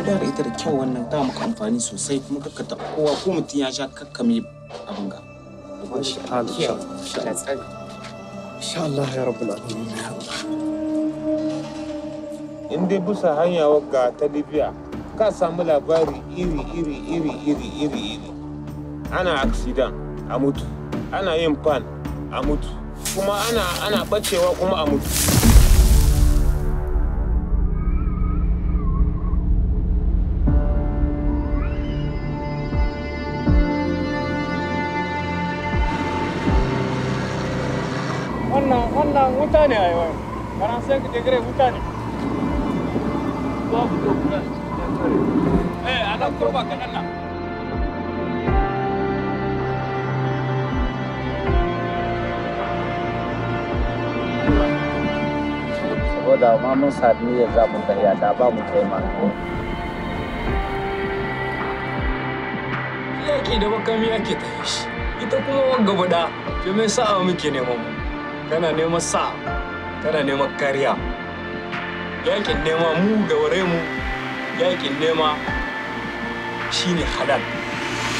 kula da ita da kyau wannan ta maka amfani sosai kuma kakka ta kowa ko mutum ya sha kakkame abin ga Masha Allah. Insha Allah ya rabbul alamin. in dai bisa hanya wagga ta libya ka samu labari iri iri iri iri iri iri ana accident a mutu ana yin pan a mutu kuma ana ana bacewa kuma a mutu Wannan wannan wuta ne a yau. Karan sai ka degre wuta ne. Babu dokuna. Eh, ana kurba kaɗan nan. saboda ma mun sami niyyar za mu tafiya da ba mu kai ma Yaƙi da makami ake ta shi. Ita kuma wanga bada, ke mai sa'a muke neman mu. Kana neman sa'a, kana neman kariya. Yaƙin nema mu gaware mu, yaƙin nema shine halal.